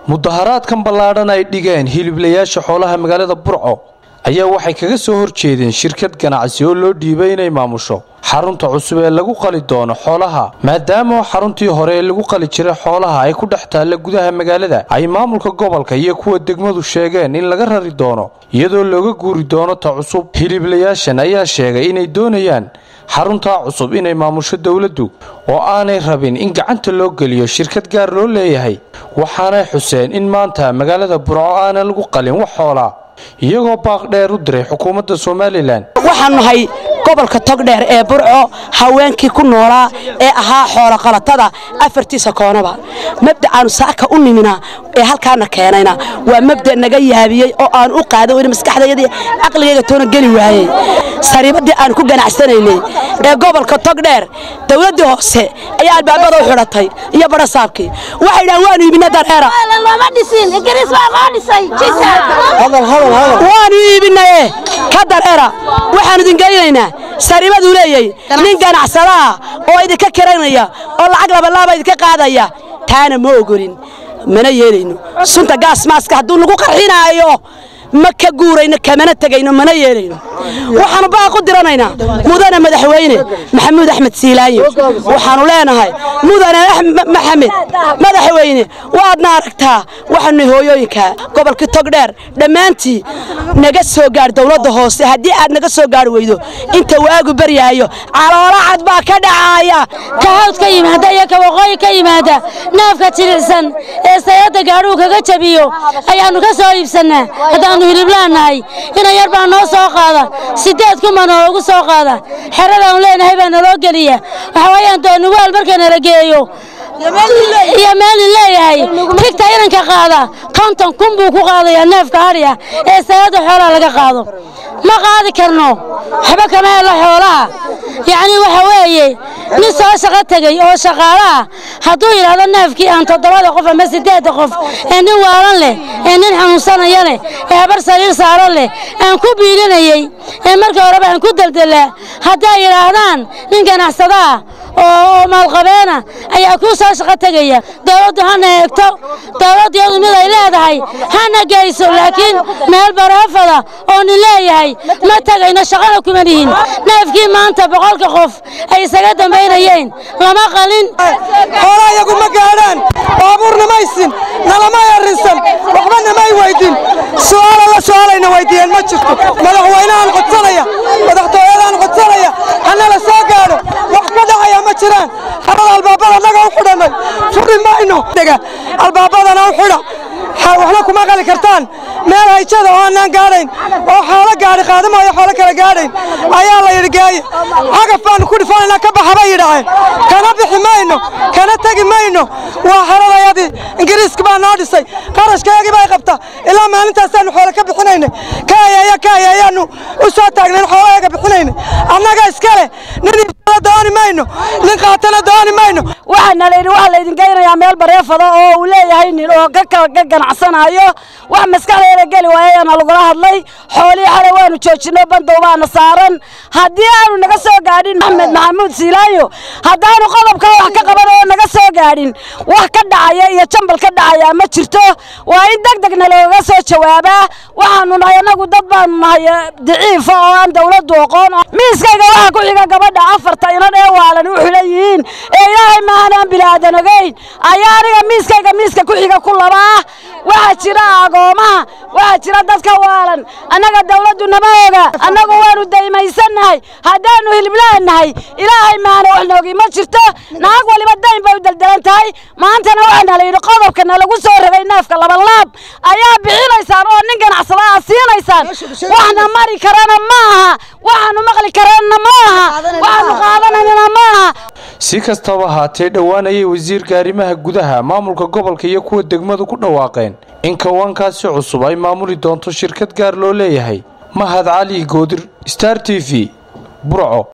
mudaharaadkan ballaadhan ay dhigeen hiliblayaasha xoolaha magaalada burco ayaa waxay kaga soo horjeedeen shirkad ganacsi oo loo dhiibay inay maamusho xarunta cusub ee lagu qali doono xoolaha maadaama xaruntii hore ee lagu qali jiray xoolaha ay ku dhex taalla gudaha magaalada ay maamulka gobolka iyo kuwa degmadu sheegeen in laga rari doono iyadoo looga guuri doono ta cusub hiliblayaashan ayaa sheegay inay doonayaan xaruntaa cusub inay maamusho dowladdu oo aanay rabin in gacanta loo geliyo shirkad gaar loo leeyahay waxaanay xuseen in maanta magaalada burco aanan lagu qalin wax xoolaa iyagoo baaq dheer u diray xukuumadda somalilan waxaan nahay gobolka togdheer ee burco haweenkii ku noolaa ee ahaa xooloqalatada afartiisa koonaba mabdacaanu saaka u nimina ee halkaana keenayna waa mabda naga yaabiyey oo aan u qaada weli maskaxdayadii caqligayga toona geli waayey sariibadii aan ku ganacsanaynay ee gobolka togdheer dowladdii hoose ayaa albaabada u xidhatay iyo badhasaabkii waxay dhahan waanu iibina dareera waanu iibinaye ka dareera waxaan idin geynaynaa sariibaduu leeyay nin ganacsadaha oo idinka kiranaya oo lacag labalaaba idinka qaadaya taana ma ogolin mana yeelayno sunta gaasmaaska hadduu nagu qarxinaayo ma ka guurayno kamana tegayno mana yeelayno waxaanu baaq u diranaynaa mudane madaxweyne maxamuud axmed siilaanyo waxaanu leenahay mudane maxamed madaxweyne waadna aragtaa waxaanu hooyooyinka gobolkii togdheer dhammaantii naga soo gaadh dowladda hoose haddii aad naga soo gaari weydo inta waagu baryaayo caloola cad baa ka dhacaaya ka hawd ka yimaada iyo ka waqooyi ka yimaada naafka jilicsan ee sayadda gaadhuu kaga jabiyo ayaannu ka soo iibsannaa haddaannu hiliblaannahay ina yar baa noo soo qaada siddeed kuma noogu soo qaada xeradaannu leenahay baa naloo geliya waxa weeyaan doonuwaal marka nala geeyo iyo meelin leeyahay tigta inanka qaada konton kun buu ku qaadayaa neefka hadhiya ee sayadda xoolaha laga qaado ma qaadi karno waxba kama helo xoolaha yacnii waxa weeye nin soo shaqo tegey oo shaqaalo ah hadduu yidhaahdo neefkii aan toddobada qof ama siddeedda qof ee nin waalan leh ee nin xanuunsanaya leh ee habar sariir saaran leh aan ku biilinayey ee markii horeba aan ku deldellaa hadday yidhaahdaan nin ganacsadaah oo maalqabeena ayaa kuu soo shaqo tegaya dowladdu hana eegto dowladdiyadu mid ay leedahay hana geyso laakiin meel baraafada oo nin leeyahay ma tegayno shaqana kuma lihin neefkii maanta boqolka qof ay isaga dambaynayeen lama qalin xoolaa iyagu ma gaadhaan baabuurna maysin nalamay arrinsan waxba namay weydin su'aala la su'aalayna weydiiyeen ma jirto madaxweynahan codsanaya madaxtooyadaan codsanaya hanala soo gaadho wax ka dhacaya ma jiraan harada albaabada annaga u xidhannay furi mayno albaabadana u xidha waxna kuma qali kartaan meel hayjada oo aanaan gaadhayn oo xoolo gaadhi qaadamaayo xoolo kala gaadhayn ayaa la yidhi geeye cagaf baannu ku dhifanaynaa ka baxa bay yidhaaheen kana bixi mayno kana tegi mayno waa xeradayadii ingiriiska baa noo dhisay qarashkaygii bay qabta ilaa maalintaasaannu xoolo ka bixinaynay ka ayeeya ka ayeeyaannu u soo taagnayn xoolayaga bixinaynay annaga iska leh nin ibsada dooni mayno nin qaatana dooni mayno waxaana layidhi waxaa laydin geynayaa meel bareefada oo uu leeyahay nin oo ka ganacsanayo wax maskaxdeeda geli waayayaana lagula hadlay xoolihii xalay waanu joojinno bandow baana saaran haddii aanu naga soo gaadhin maxamed maxamuud siilaanyo haddaanu qodobka wax ka qaban oo naga soo gaadhin wax ka dhacaya iyo jambal ka dhacaya ma jirto waa in deg degna looga soo jawaabaa waxaanu nahay annagu dad baanu nahay daciifa oo aan dowladdu oqoon miiskayga waxaa ku xiga gabadha afarta inan ee waalan u xilan yihiin ee ilaahay maahanaan bilaadan ogeyn ayaa aniga miiskayga miiska ku xiga ku labaa waxaa jira agoomaha waxaa jira dadka waalan annaga dawladdu nama oga annagu waanu daymaysannahay haddaannu hiliblaannahay ilaahay maana wax noogi ma jirto naag waliba dayn bay u deldelan tahay maantana waxaana la yidhi qodobkana lagu soo rogay neefka labalaab ayaa bixinaysaan oo nin ganacsada aa siinaysaan waxna mari karana ma aha waxaanu maqli karana ma aha waxaanu qaadanayna ma aha si kastaba haatee dhowaan ayay wasiirka arrimaha gudaha maamulka gobolka iyo kuwa degmadu ku dhawaaqeen in kawaankaasi cusub ay maamuli doonto shirkad gaar loo leeyahay mahad cali goodir star t v burco